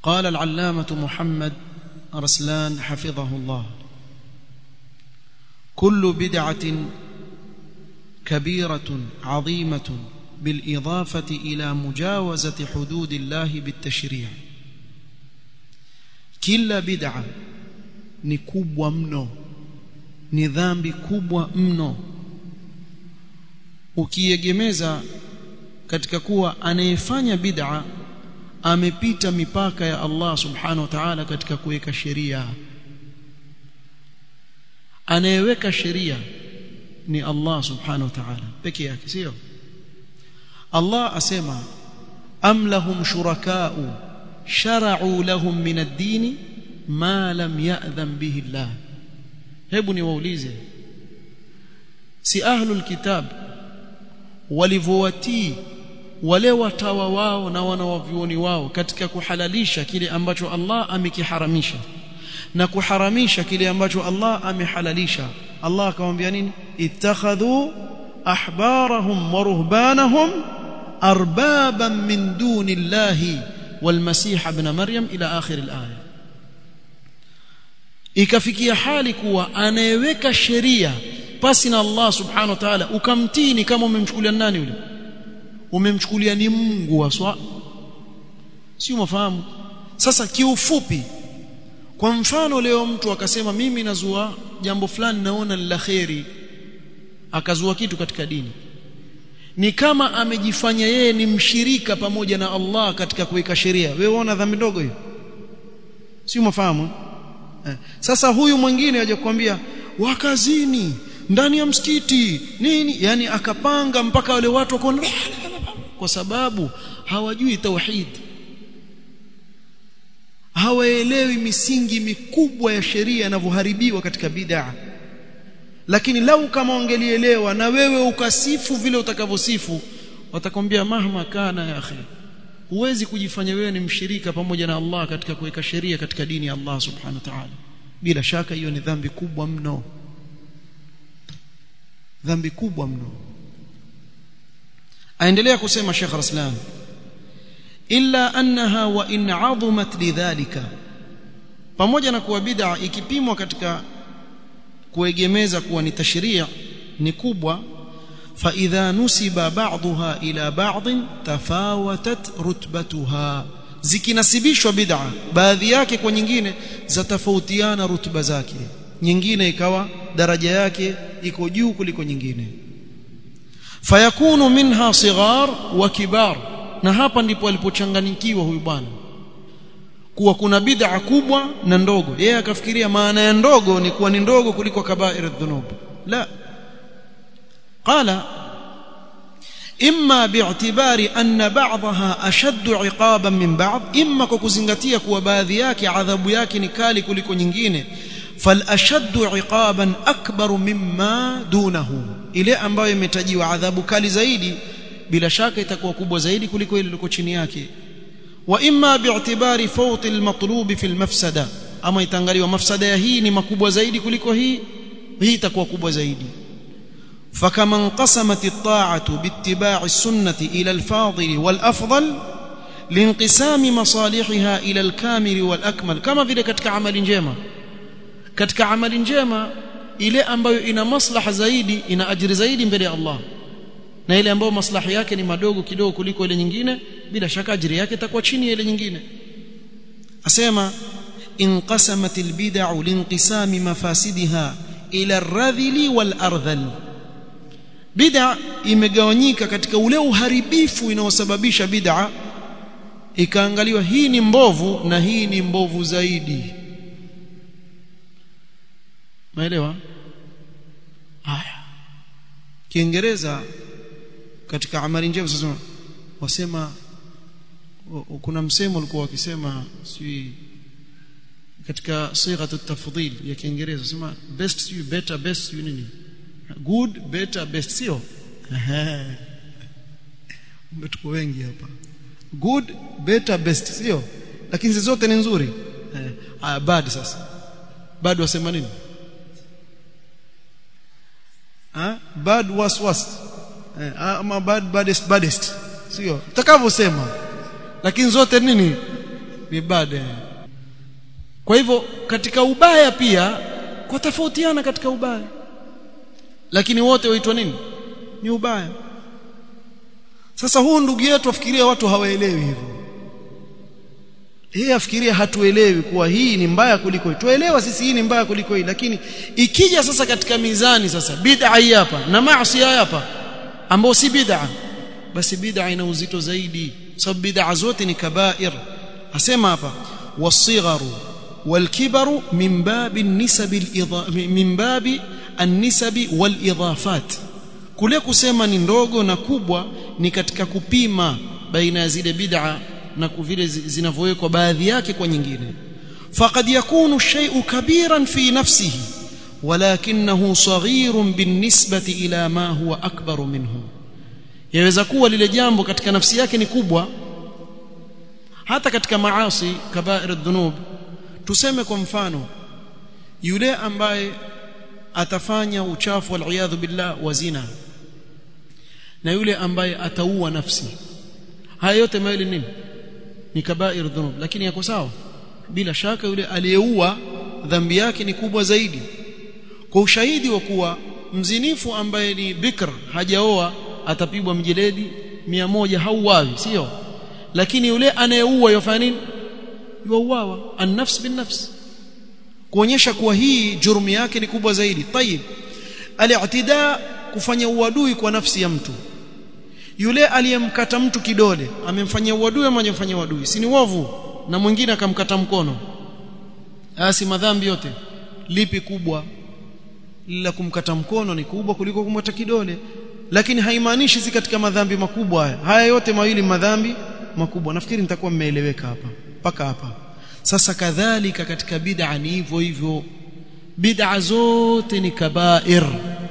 قال العلامة محمد رسلان حفظه الله كل بدعة كبيرة عظيمة بالإضافة إلى مجاوزة حدود الله بالتشريع كل بدعة ni kubwa mno ni dhambi kubwa mno ukiegemeza katika kuwa anayefanya bid'a amepita mipaka ya Allah subhanahu wa ta'ala katika kuweka sheria anayeweka sheria ni Allah subhanahu wa ta'ala peke yake sio Allah asema am lahum shuraka'u shara'u lahum min ad-din ma lam ya'dhan bihi Allah hebu niwaulize si ahlul kitab walivyowatii wale watawa wao na wanawavyuoni wao katika kuhalalisha kile ambacho Allah amekiharamisha na kuharamisha kile ambacho Allah amehalalisha Allah akamwambia nini ittakhadhu ahbarahum wa ruhbanahum arbaban min dunillahi والمسيح ابن مريم الى اخر الايه ikafikia hali kuwa anayeweka sheria pasi na Allah subhanahu wa ta'ala ukamtini kama umemchukulia nani yule umemchukulia ni Mungu waswa si umafahamu sasa kiufupi kwa mfano leo mtu akasema mimi nazua jambo fulani naona la kheri akazua kitu katika dini ni kama amejifanya yeye ni mshirika pamoja na Allah katika kuweka sheria wewe unaona dhambi ndogo hiyo si umafahamu eh. sasa huyu mwingine aje kukwambia wakazini ndani ya msikiti nini yani akapanga mpaka wale watu wako kwa sababu hawajui tauhid hawaelewi misingi mikubwa ya sheria inavyoharibiwa katika bid'a lakini lau kama ungelielewa na wewe ukasifu vile utakavyosifu watakwambia mahma kana ya akhi huwezi kujifanya wewe ni mshirika pamoja na Allah katika kuweka sheria katika dini ya Allah subhanahu wa ta'ala bila shaka hiyo ni dhambi kubwa mno dhambi kubwa mno aendelea kusema Sheikh Raslan illa annaha wa in 'azumat lidhalika pamoja na kuwa bid'a ikipimwa katika kuegemeza kuwa ni tashri' ni kubwa fa idha nusiba ba'daha ila ba'd tafawatat rutbatuha zikinasibishwa bid'a baadhi yake kwa nyingine zatofautiana rutba zake nyingine ikawa daraja yake iko juu kuliko nyingine fayakunu minha sighar wa kibar na hapa ndipo alipochanganikiwa huyu bwana kuwa kuna bid'a kubwa na ndogo yeye akafikiria maana ya ndogo ni kuwa ni ndogo kuliko kabair dhunub la qala imma bi'tibari anna ba'daha ashaddu 'iqaban min ba'd imma kwa kuzingatia kuwa baadhi yake adhabu yake ni kali kuliko nyingine فالاشد عقابا اكبر مما دونه ile ambayo imetajiwa adhabu kali zaidi bila shaka itakuwa kubwa zaidi kuliko ile liko chini yake wa imma bi'tibari fawt al-matlub fi al-mafsada ama itangaliwa mafsada ya hii ni makubwa zaidi kuliko hii hii itakuwa kubwa zaidi فكما انقسمت الطاعه باتباع السنه الى الفاضل والافضل لانقسام مصالحها الى الكامل والاكمل كما vile katika amali njema katika amali njema ile ambayo ina maslaha zaidi ina ajiri zaidi mbele ya Allah na ile ambayo maslaha yake ni madogo kidogo kuliko ile nyingine bila shaka ajiri yake itakuwa chini ya ile nyingine asema inqasamat albid'u linqisami mafasidiha ila ar-radhili wal-ardhal bid'a imegawanyika katika ule uharibifu inaosababisha bid'a ikaangaliwa hii ni mbovu na hii ni mbovu zaidi Maelewa? Haya. Kiingereza katika amali njema sasa wasema kuna msemo ulikuwa wakisema si katika sigha tafdhil ya Kiingereza sema best you better best you nini good better best sio tuko wengi hapa good better best sio lakini zote ni nzuri eh bad sasa bad wasema nini ha? bad was worst eh, ama bad baddest baddest sio utakavyosema lakini zote nini ibada kwa hivyo katika ubaya pia kwa tofautiana katika ubaya lakini wote waitwa nini ni ubaya sasa huu ndugu yetu afikiria watu hawaelewi hivyo yeye afikiria hatuelewi kuwa hii ni mbaya kuliko hii tuelewa sisi hii ni mbaya kuliko hii lakini ikija sasa katika mizani sasa bid'a hii hapa na maasi hapa ambao si bid'a basi bid'a ina uzito zaidi sababu bid'a zote ni kabair asema hapa wasigharu والكبر من باب النسب الإضا... من باب النسب والإضافات kule kusema ni ndogo na kubwa ni katika kupima baina ya zile bid'a na vile zinavyowekwa baadhi yake kwa nyingine faqad yakunu shay'u kabiran fi nafsihi walakinahu saghirun binisbati ila ma huwa akbar minhu yaweza kuwa lile jambo katika nafsi yake ni kubwa hata katika maasi kabair adh-dhunub tuseme kwa mfano yule ambaye atafanya uchafu wal billah wa zina na yule ambaye ataua nafsi haya yote mawili nini ni kabair dhunub lakini yako sawa bila shaka yule aliyeua dhambi yake ni kubwa zaidi kwa ushahidi wa kuwa mzinifu ambaye ni bikr hajaoa atapigwa mjeledi mia moja hauawi sio lakini yule anayeua yofanya nini yuauawa an-nafs bin-nafs kuonyesha kuwa hii jurumi yake ni kubwa zaidi tayib al-i'tida kufanya uadui kwa nafsi ya mtu yule aliyemkata mtu kidole amemfanyia uadui ama hajamfanyia uadui si ni uovu na mwingine akamkata mkono asi madhambi yote lipi kubwa la kumkata mkono ni kubwa kuliko kumkata kidole lakini haimaanishi si katika madhambi makubwa haya haya yote mawili madhambi makubwa nafikiri nitakuwa mmeeleweka hapa mpaka hapa sasa kadhalika katika bid'a ni hivyo hivyo bid'a zote ni kabair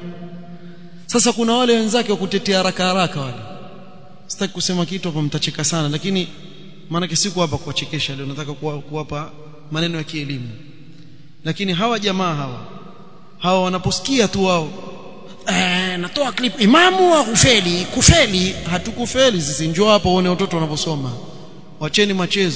sasa kuna wale wenzake wa kutetea haraka haraka wale sitaki kusema kitu hapa mtacheka sana lakini maana siku hapa kuwachekesha leo nataka kuwapa maneno ya kielimu lakini hawa jamaa hawa hawa wanaposikia tu wao eh natoa clip imamu wa kufeli kufeli hatukufeli sisi njoo hapa uone watoto wanavyosoma wacheni machezo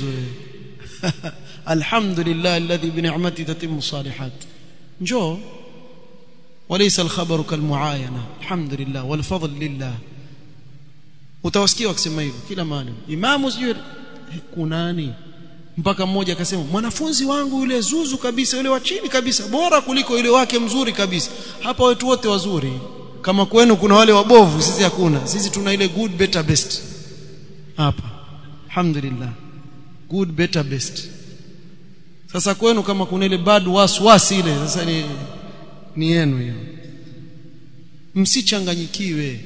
alhamdulillah alladhi bi ni'mati tatimmu salihat njoo وليس الخبر كالمعاينه الحمد لله والفضل لله utawasikia wakisema hivyo kila mahali imamu sijui kunani mpaka mmoja akasema mwanafunzi wangu yule zuzu kabisa yule wa chini kabisa bora kuliko yule wake mzuri kabisa hapa wetu wote wazuri kama kwenu kuna wale wabovu sisi hakuna sisi tuna ile good better best hapa alhamdulillah good better best sasa kwenu kama kuna ile bad was was ile sasa ni ni yenu hiyo msichanganyikiwe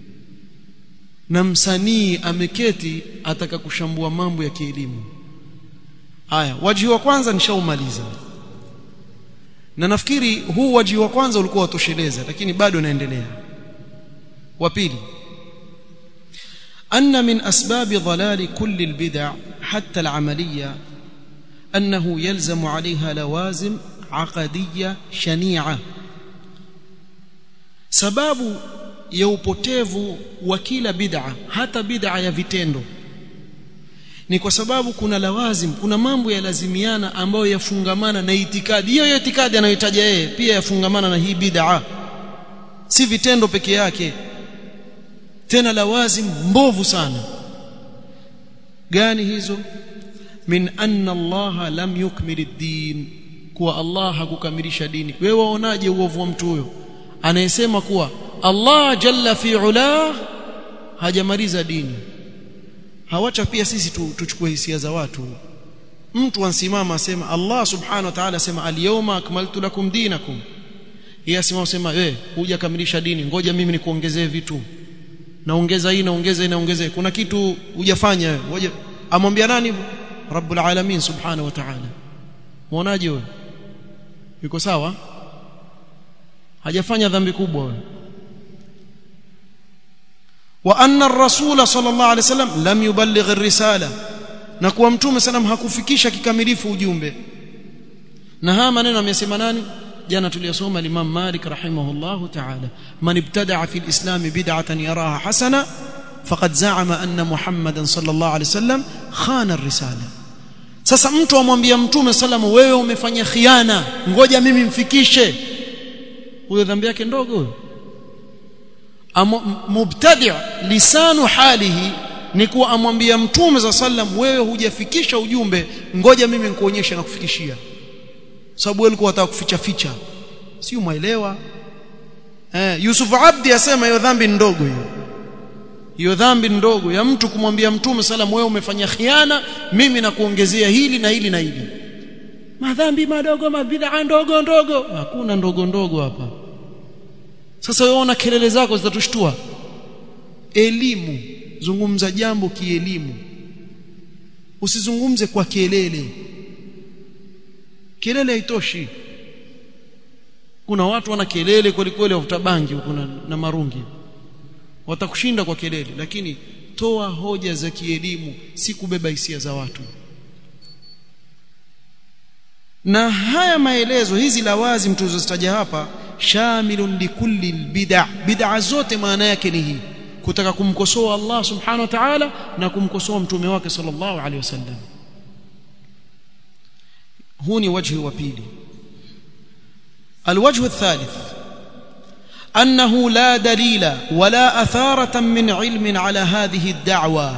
na msanii ameketi ataka kushambua mambo ya kielimu haya waji wa kwanza nishaumaliza na nafikiri huu waji wa kwanza ulikuwa watosheleza lakini bado naendelea wa pili أن من أسباب ضلال كل البدع حتى العملية أنه يلزم عليها لوازم عقدية شنيعة sababu ya upotevu wa kila bid'a hata bid'a ya vitendo ni kwa sababu kuna lawazim kuna mambo yalazimiana ambayo yafungamana na itikadi hiyo hiyo itikadi anayotaja yeye pia yafungamana na hii bid'a si vitendo peke yake tena lawazim mbovu sana gani hizo min anna Allah lam yukmil ad-din kuwa Allah hakukamilisha dini wewe waonaje uovu wa mtu huyo anayesema kuwa Allah jalla fi ula hajamaliza dini hawacha pia sisi tu, tuchukue hisia za watu mtu ansimama asema Allah subhanahu wa ta'ala asema al-yawma akmaltu lakum dinakum yeye asimama asema wewe hujakamilisha dini ngoja mimi nikuongezee vitu naongeza hii naongeza hii naongeza kuna kitu hujafanya wewe ngoja amwambia nani hivyo rabbul alamin subhanahu wa ta'ala muonaje wewe yuko sawa hajafanya dhambi kubwa wewe wa anna ar-rasul sallallahu alayhi wasallam lam yuballigh ar-risala na kuwa mtume sallam hakufikisha kikamilifu ujumbe na haya maneno amesema nani jana tuliyosoma Imam Malik rahimahullahu ta'ala man ibtada'a fi al-islam bid'atan yaraha hasana faqad za'ama anna Muhammadan sallallahu alayhi wasallam khana ar-risala sasa mtu amwambia mtume salamu wewe umefanya khiana ngoja mimi mfikishe huyo dhambi yake ndogo huyo mubtadi' lisanu halihi ni kuwa amwambia mtume za sallam wewe hujafikisha ujumbe ngoja mimi nikuonyeshe na kufikishia sababu wewe ulikuwa unataka kuficha ficha si umeelewa eh Yusuf Abdi asema hiyo dhambi ndogo hiyo hiyo dhambi ndogo ya mtu kumwambia mtume sallam wewe umefanya khiana mimi nakuongezea hili na hili na hili madhambi madogo mabid'a ndogo ndogo hakuna ndogo ndogo hapa sasa wewe ona kelele zako zitatushtua elimu zungumza jambo kielimu usizungumze kwa kelele kelele haitoshi kuna watu wana kelele kweli kweli wavuta bangi huko na, na marungi watakushinda kwa kelele lakini toa hoja za kielimu si kubeba hisia za watu na haya maelezo hizi lawazim tulizozitaja hapa shamilun likulli bid'a bid'a zote maana yake ni hii kutaka kumkosoa Allah subhanahu wa ta'ala na kumkosoa mtume wake sallallahu alaihi wasallam huu ni wajhi wa pili الوجه الثالث أنه لا دليل ولا أثارة من علم على هذه الدعوة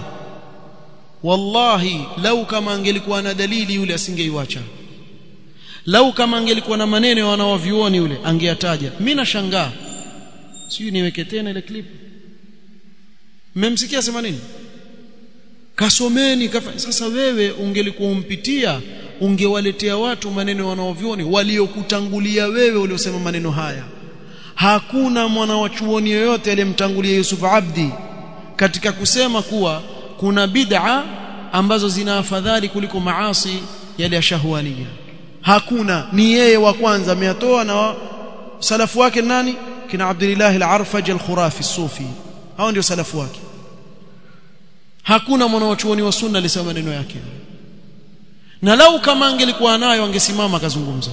والله لو كما angelikuwa na dalili yule asingeiacha lau kama angelikuwa na maneno wanaovioni yule angeyataja mimi nashangaa sijui niweke tena ile clip mmemsikia sema nini kasomeni kafa. sasa wewe ungelikuwa umpitia ungewaletea watu maneno wanaovioni waliokutangulia wewe uliosema maneno haya hakuna mwana wa chuoni yoyote aliyemtangulia Yusuf Abdi katika kusema kuwa kuna bid'a ambazo zina afadhali kuliko maasi yale ya shahwania hakuna ni yeye wa kwanza ameyatoa na salafu wake nani kina Abdullah al-Arfaj al-Khurafi sufi hao ndio salafu wake hakuna mwanachuoni wa sunna alisema maneno yake na lau kama angelikuwa nayo angesimama akazungumza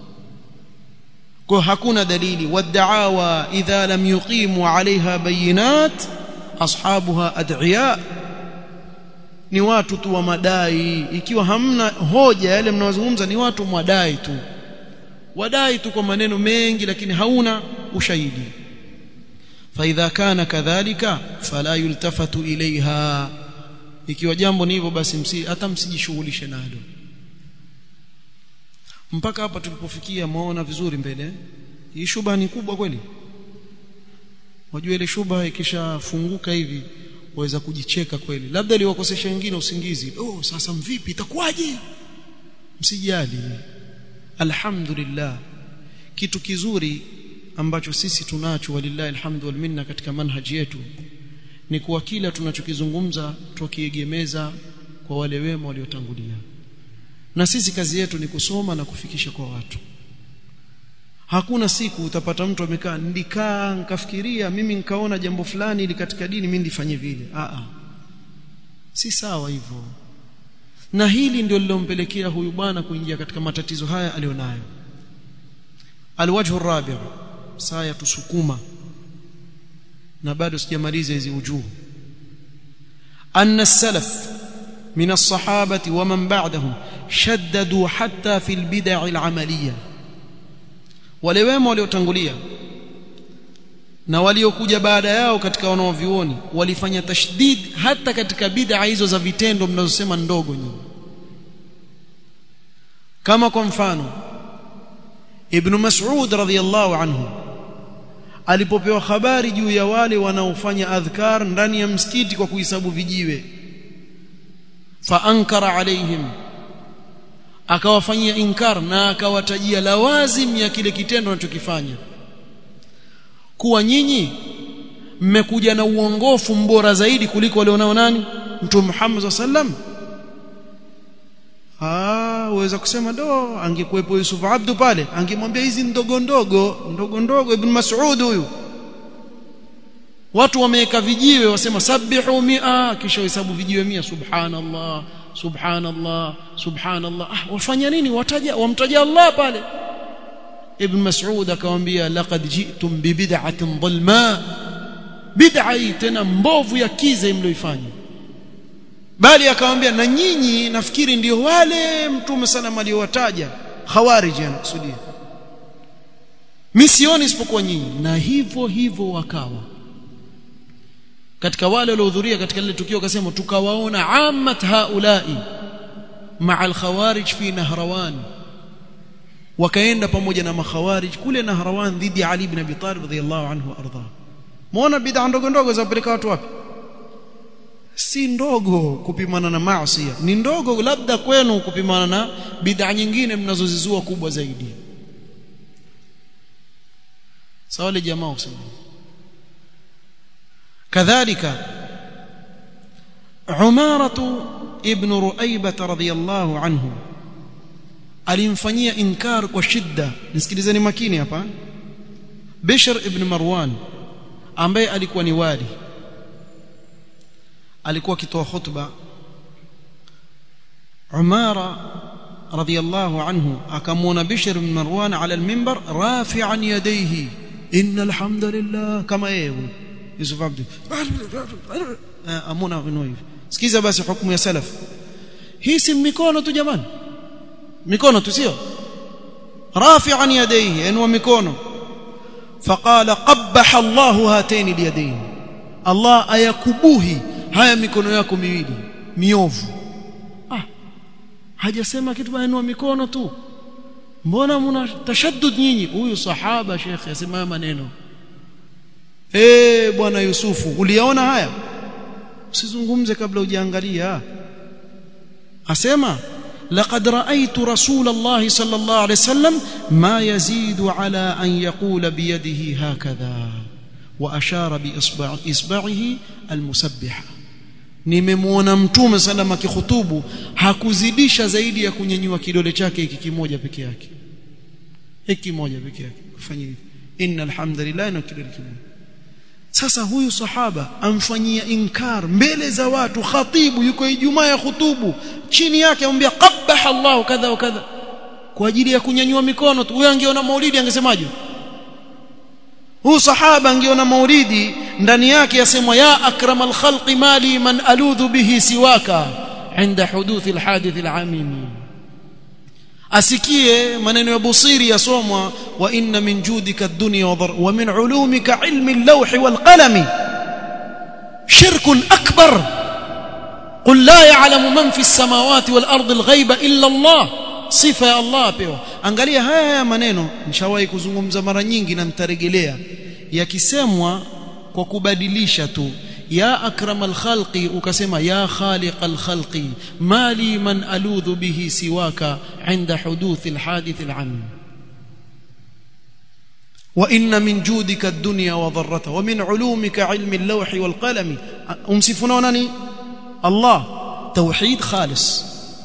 kwa hakuna dalili wad'awa idha lam yuqimu 'alayha bayinat ashabuha ad'iya ni watu tu wa madai ikiwa hamna hoja yale mnaozungumza ni watu mwadai tu wadai tu kwa maneno mengi lakini hauna ushahidi فاذا كان كذلك فلا يلتفت اليها ikiwa jambo ni hivyo basi msi hata msijishughulishe nalo mpaka hapa tulipofikia muona vizuri mbele hii shubha ni kubwa kweli wajua ile shubha ikishafunguka hivi waweza kujicheka kweli labda liwakosesha wengine usingizi oh sasa mvipi itakuwaje msijali alhamdulillah kitu kizuri ambacho sisi tunacho walillahi alhamdu wal minna katika manhaji yetu ni kuwa kila tunachokizungumza tukiegemeza kwa wale wema waliotangulia na sisi kazi yetu ni kusoma na kufikisha kwa watu hakuna siku utapata mtu amekaa ndikaa nikafikiria mimi nikaona jambo fulani ili katika dini mimi ndifanye vile a a si sawa hivyo na hili ndio lilompelekea huyu bwana kuingia katika matatizo haya alionayo alwajhu rabi' saa ya tusukuma na bado sijamaliza hizi ujuhu anna salaf min as-sahabati wa man ba'dahum shaddadu hatta fi al-bid'a al-amaliyah wale wema waliotangulia na waliokuja baada yao katika wanaovioni walifanya tashdid hata katika bid'a hizo za vitendo mnazosema ndogo nyingi kama kwa mfano Ibn Mas'ud radhiyallahu anhu alipopewa habari juu ya wale wanaofanya adhkar ndani ya msikiti kwa kuhesabu vijiwe fa ankara alaihim akawafanyia inkar na akawatajia lawazim ya kile kitendo anachokifanya kuwa nyinyi mmekuja na uongofu mbora zaidi kuliko walionao nani mtume Muhammad sallam ah uweza kusema do angekuepo Yusuf Abdu pale angemwambia hizi ndogo ndogo ndogo ndogo ibn Mas'ud huyu watu wameweka vijiwe wasema sabihu mia kisha hesabu vijiwe mia subhanallah subhanallah subhanallah ah wafanya nini wataja wamtaja Allah pale ibn Mas'ud akamwambia laqad ji'tum bi bid'atin dhalma bid'a tena mbovu ya kiza mlioifanya bali akamwambia na nyinyi nafikiri ndio wale mtume sallam aliowataja khawarij anakusudia mimi sioni isipokuwa nyinyi na hivyo hivyo wakawa katika wale waliohudhuria katika lile tukio akasema tukawaona ammat haulai maa alkhawarij fi nahrawan wakaenda pamoja na makhawarij kule nahrawan dhidi ya ali ibn abi talib radhiyallahu anhu arda muona bid'a ndogo ndogo za kupeleka watu wapi si ndogo kupimana na maasi ni ndogo labda kwenu kupimana na bid'a nyingine mnazozizua kubwa zaidi sawa le jamaa usema kadhalika umaratu ibn ruaibah radhiyallahu anhu alimfanyia inkar kwa shidda nisikilizeni makini hapa Bishr ibn Marwan ambaye alikuwa ni wali alikuwa akitoa khutba Umara radhiyallahu anhu akamwona Bishr ibn Marwan ala al-minbar rafi'an yadayhi innal hamdalillah kama yeye Yusuf Abdi amona vino hivi sikiza basi hukumu ya salaf hii si mikono tu jamani mikono tu sio rafi'an yadayhi yanwa mikono faqala qabbaha Allah hatayn alyadayn Allah ayakubuhi haya mikono yako miwili miovu ah hajasema kitu bali mikono tu mbona mna tashaddud nyinyi huyu sahaba shekhe asema maneno eh bwana Yusufu uliyaona haya usizungumze kabla hujaangalia asema لقد رأيت رسول الله صلى الله عليه وسلم ما يزيد على أن يقول بيده هكذا وأشار بإصبع إصبعه المسبحة nimemwona mtume sallam akikhutubu hakuzidisha zaidi ya kunyanyua kidole chake hiki kimoja peke yake hiki kimoja peke yake kufanya hivi innal hamdalillah na kidole kimoja sasa huyu sahaba amfanyia inkar mbele za watu khatibu yuko ijumaa ya khutubu chini yake amwambia qabbaha Allah kadha wa kadha kwa ajili ya kunyanyua mikono tu huyo angeona maulidi angesemaje huyu sahaba angeona maulidi ndani yake yasemwa ya akramal khalqi mali man aludhu bihi siwaka عند حدوث الحادث العميم asikie maneno ya busiri yasomwa wa inna min judika ad-dunya wa min ulumika ilmi al-lawh wal-qalam shirkun akbar qul la ya'lamu man fi as-samawati wal-ardi al-ghaiba illa Allah sifa ya Allah pewa angalia haya haya maneno nishawahi kuzungumza mara nyingi na nitarejelea yakisemwa kwa kubadilisha tu ya akramal khalqi ukasema ya khaliqal khalqi mali man aludhu bihi siwaka inda huduth alhadith alam wa inna min judika ad-dunya wa dharrata wa min ulumika ilmi al-lawh wal qalam umsifuna nani Allah tauhid khalis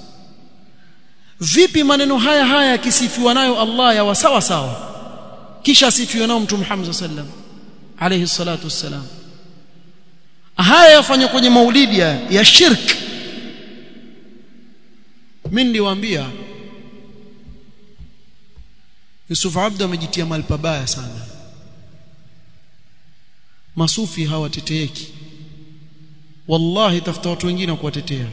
vipi maneno haya haya yakisifiwa nayo Allah ya sawa sawa kisha asifiwe nao mtume Muhammad sallallahu alaihi wasallam alayhi salatu wassalam haya yafanywa kwenye maulidi ya shirk mimi niliwaambia Yusuf Abd amejitia mahali pabaya sana masufi hawateteeki wallahi tafuta watu wengine wa kuwatetea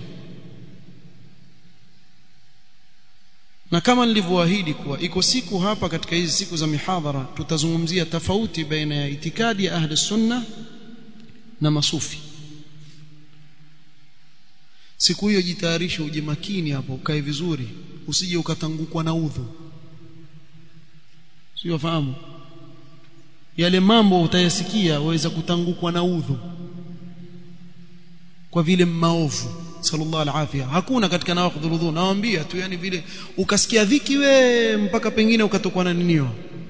na kama nilivyoahidi kuwa iko siku hapa katika hizi siku za mihadhara tutazungumzia tofauti baina ya itikadi ya ahli sunna na masufi siku hiyo jitayarishe uje makini hapo ukae vizuri usije ukatangukwa na udhu sio fahamu yale mambo utayasikia waweza kutangukwa na udhu kwa vile maovu sallallahu alafia hakuna katika nawaqidhul udhu nawaambia tu yani vile ukasikia dhiki we mpaka pengine ukatokwa na ninio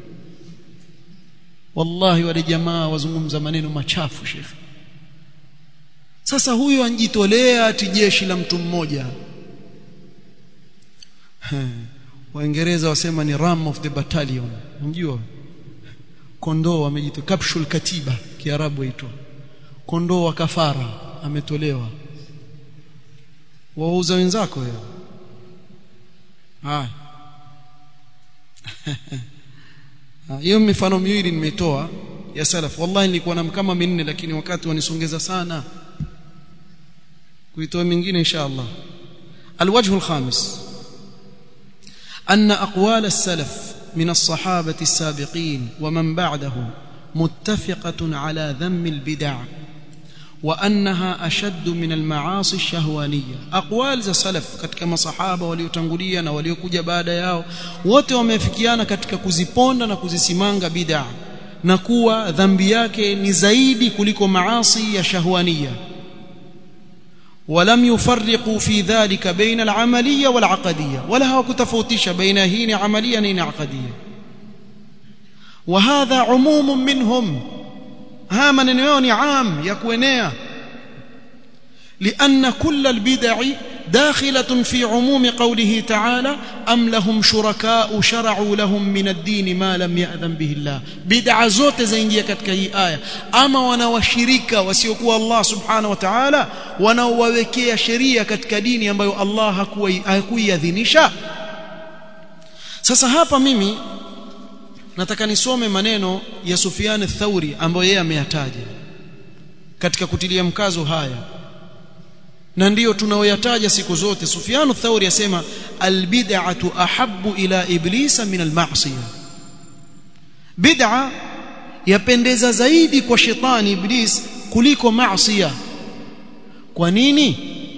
wallahi wale jamaa wazungumza maneno machafu shekhi sasa huyu anjitolea ati jeshi la mtu mmoja waingereza wasema ni ram of the battalion unajua kondoo amejitoa capsule katiba kiarabu aitwa kondoo wa kafara ametolewa wauza wenzako hiyo haya hiyo mifano miwili nimetoa ya salaf wallahi nilikuwa na kama minne lakini wakati wanisongeza sana kuitoa mingine insha Allah الوجه الخامس أن أقوال السلف من الصحابة السابقين ومن بعدهم متفقة على ذم البدع وأنها أشد من المعاصي الشهوانية أقوال za salaf katika masahaba waliotangulia na waliokuja baada yao wote wamefikiana katika kuziponda na kuzisimanga bid'a na kuwa dhambi yake ni zaidi kuliko maasi ya shahwania ولم يفرقوا في ذلك بين العملية والعقدية ولا هو كتفوتش بين هين عملية نين عقدية وهذا عموم منهم ها من يوني عام يكونيا لأن كل البدع داخلة في عموم قوله تعالى أم لهم شركاء شرعوا لهم من الدين ما لم يأذن به الله بدع zote zaingia katika hii aya ama wanawashirika wasiokuwa Allah subhanahu wa ta'ala wanaowawekea sheria katika dini ambayo Allah hakuiadhinisha sasa hapa mimi nataka nisome maneno ya Sufyan ath-Thauri ambayo yeye ameyataja katika kutilia mkazo haya na ndiyo tunaoyataja siku zote Sufyan Thauri asema albid'atu ahabbu ila iblisa min alma'siyah bid'a yapendeza zaidi kwa shetani iblis kuliko maasiya kwa nini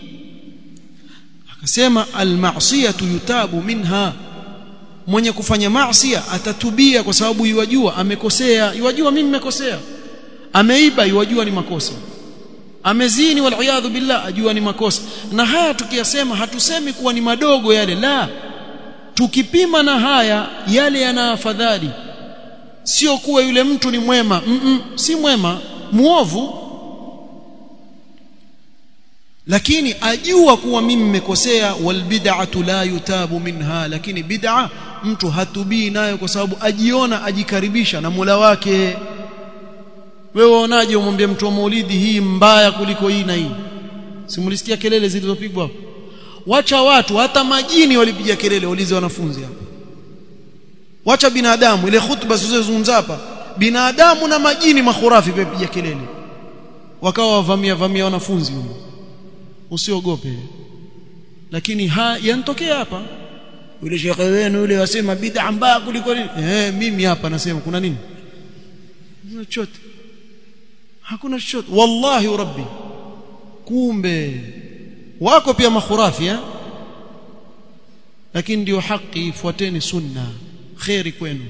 akasema almasiyatu yutabu minha mwenye kufanya maasiya atatubia kwa sababu yuwajua amekosea yuwajua mimi nimekosea ameiba yuwajua ni makosa amezini waliyadhu billah ajua ni makosa na haya tukiyasema hatusemi kuwa ni madogo yale la tukipima na haya yale yana afadhali sio kuwa yule mtu ni mwema mm -mm, si mwema muovu lakini ajua kuwa mimi nimekosea wal bid'atu la yutabu minha lakini bid'a mtu hatubii nayo kwa sababu ajiona ajikaribisha na Mola wake wewe waonaje umwambie mtu wa maulidi hii mbaya kuliko hii na hii simulisikia kelele zilizopigwa hapo wacha watu hata majini walipiga kelele walize wanafunzi hapo wacha binadamu ile hutuba zilizozungumza hapa binadamu na majini makhurafi piga kelele wakawa wavamia vamia wanafunzi huko usiogope lakini ha yanatokea hapa yule shekhe wenu yule wasema bid'a mbaya kuliko nini eh mimi hapa nasema kuna nini chochote hakuna chochote wallahi rabbi kumbe wako pia makhurafi eh lakini ndio haki fuateni sunna khairi kwenu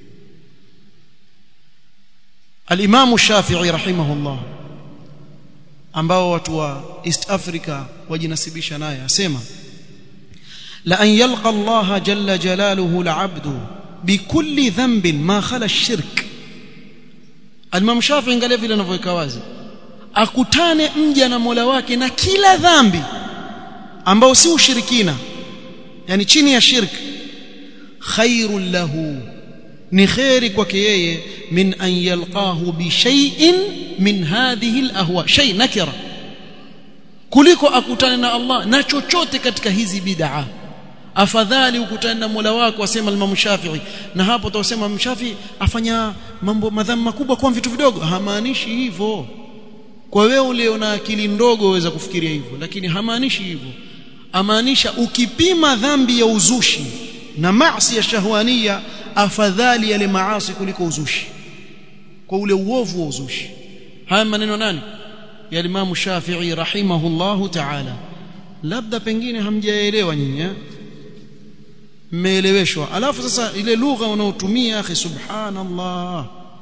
al-Imam Shafi'i rahimahullah ambao watu wa East Africa wajinasibisha naye asema la an yalqa Allah jalla jalaluhu al-'abdu bikulli dhanbin ma khala ash-shirk Al-Imam Shafi'i angalia vile anavyoweka wazi akutane mja na Mola wake na kila dhambi ambao si ushirikina yani chini ya shirk khairul lahu ni khairi kwake yeye min an yalqahu bi shay'in min hadhihi al-ahwa shay nakira kuliko akutane na Allah na chochote katika hizi bid'a afadhali ukutane na Mola wako asema Imam Shafi'i na hapo utasema Imam Shafi'i afanya mambo madhambi makubwa kwa vitu vidogo hamaanishi hivyo kwa wewe ulio na akili ndogo waweza kufikiria hivyo lakini hamaanishi hivyo amaanisha ukipima dhambi ya uzushi na maasi ya shahwania afadhali yale maasi kuliko uzushi kwa ule uovu wa uzushi haya maneno nani ya Imam Shafi'i rahimahullahu ta'ala labda pengine hamjaelewa nyinyi mmeeleweshwa alafu sasa ile lugha unaotumia akhi subhanallah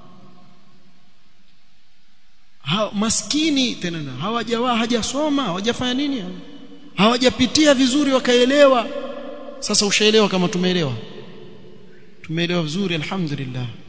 ha, maskini tena hawajawa hajasoma hawajafanya nini hawajapitia vizuri wakaelewa sasa ushaelewa kama tumeelewa tumeelewa vizuri alhamdulillah